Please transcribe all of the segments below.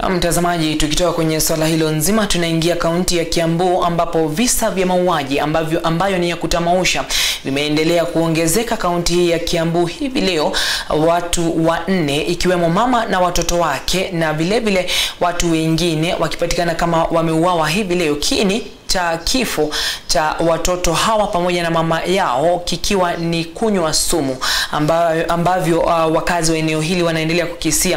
Na mtazamaji, tukitoka kwenye swala hilo nzima, tunaingia kaunti ya Kiambu ambapo visa vya mauaji ambavyo ambayo ni ya kutamausha vimeendelea kuongezeka kaunti hii ya Kiambu hivi leo, watu wanne ikiwemo mama na watoto wake na vilevile watu wengine wakipatikana kama wameuawa hivi leo. Kiini cha kifo cha watoto hawa pamoja na mama yao kikiwa ni kunywa sumu ambayo, ambavyo uh, wakazi wa eneo hili wanaendelea kukisia.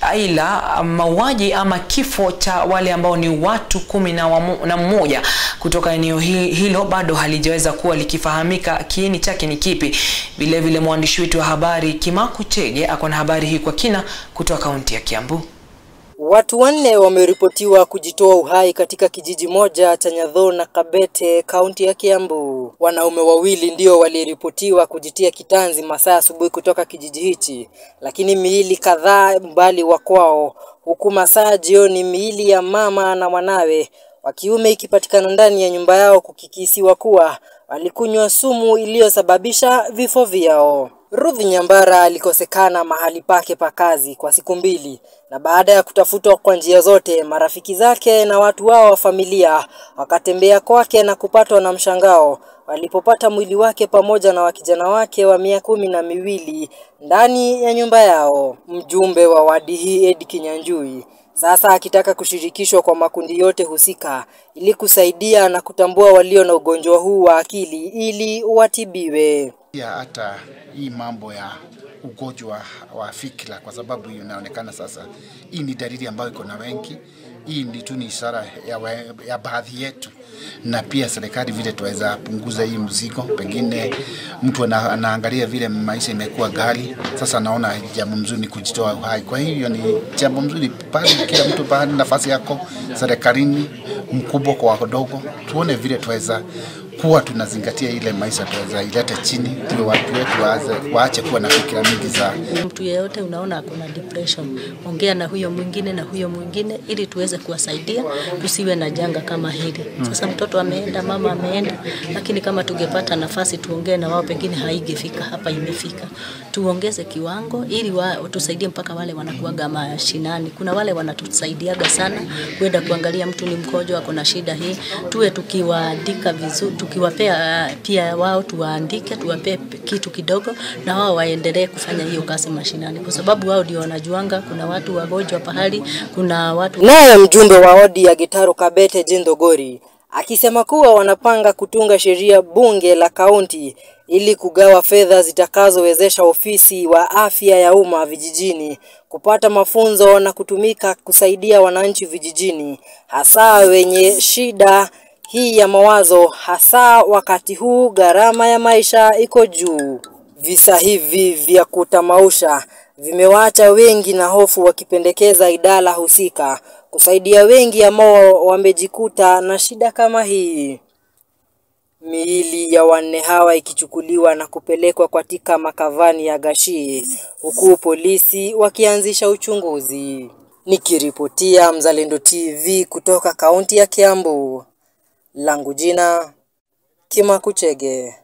Ila mauaji ama kifo cha wale ambao ni watu kumi na, wamu, na mmoja kutoka eneo hilo bado halijaweza kuwa likifahamika kiini chake ni kipi. Vilevile mwandishi wetu wa habari Kimaku Chege ako na habari hii kwa kina kutoka kaunti ya Kiambu. Watu wanne wameripotiwa kujitoa uhai katika kijiji moja cha Nyadho na Kabete, kaunti ya Kiambu. Wanaume wawili ndio waliripotiwa kujitia kitanzi masaa asubuhi kutoka kijiji hichi, lakini miili kadhaa mbali wa kwao, huku masaa jioni miili ya mama na mwanawe wa kiume ikipatikana ndani ya nyumba yao, kukikisiwa kuwa walikunywa sumu iliyosababisha vifo vyao. Ruth Nyambara alikosekana mahali pake pa kazi kwa siku mbili, na baada ya kutafutwa kwa njia zote, marafiki zake na watu wao wa familia wakatembea kwake na kupatwa na mshangao walipopata mwili wake pamoja na wakijana wake wa miaka kumi na miwili ndani ya nyumba yao. Mjumbe wa wadi hii Ed Kinyanjui sasa akitaka kushirikishwa kwa makundi yote husika ili kusaidia na kutambua walio na ugonjwa huu wa akili ili watibiwe. Pia hata hii mambo ya ugonjwa wa fikra, kwa sababu inaonekana sasa hii ni dalili ambayo iko na wengi. Hii ni tu ni ishara ya, we, ya baadhi yetu, na pia serikali vile tuweza punguza hii mzigo. Pengine mtu ana, anaangalia vile maisha imekuwa ghali, sasa anaona jambo mzuri ni kujitoa uhai. Kwa hivyo ni jambo mzuri pale, kila mtu pale nafasi yako serikalini, mkubwa kwa wadogo, tuone vile tuweza kuwa tunazingatia ile maisha tuweza ilete chini, tuwe watu wetu waaze, waache kuwa na fikira mingi za mtu yeyote unaona ako na depression, ongea na huyo mwingine na huyo mwingine, ili tuweze kuwasaidia tusiwe na janga kama hili. Sasa mtoto ameenda, mama ameenda, lakini kama tungepata nafasi tuongee na wao, pengine haingefika hapa, imefika. Tuongeze kiwango ili wa, tusaidie mpaka wale wanakuaga mashinani. Kuna wale wanatusaidiaga sana kwenda kuangalia mtu ni mgonjwa, ako na shida hii, tuwe tukiwaandika vizuri tukiwapea pia wao tuwaandike, tuwapee kitu kidogo, na wao waendelee kufanya hiyo kazi mashinani, kwa sababu wao ndio wanajuanga kuna watu wagonjwa pahali, kuna watu. Naye mjumbe wa wadi ya Gitaru Kabete Jindogori akisema kuwa wanapanga kutunga sheria bunge la kaunti ili kugawa fedha zitakazowezesha ofisi wa afya ya umma vijijini kupata mafunzo na kutumika kusaidia wananchi vijijini, hasa wenye shida hii ya mawazo, hasa wakati huu gharama ya maisha iko juu. Visa hivi vya kutamausha vimewaacha wengi na hofu, wakipendekeza idara husika kusaidia wengi ambao wamejikuta na shida kama hii. Miili ya wanne hawa ikichukuliwa na kupelekwa katika makavani ya Gashii, huku polisi wakianzisha uchunguzi. Nikiripotia Mzalendo TV kutoka kaunti ya Kiambu, langu jina Kimaku Chege.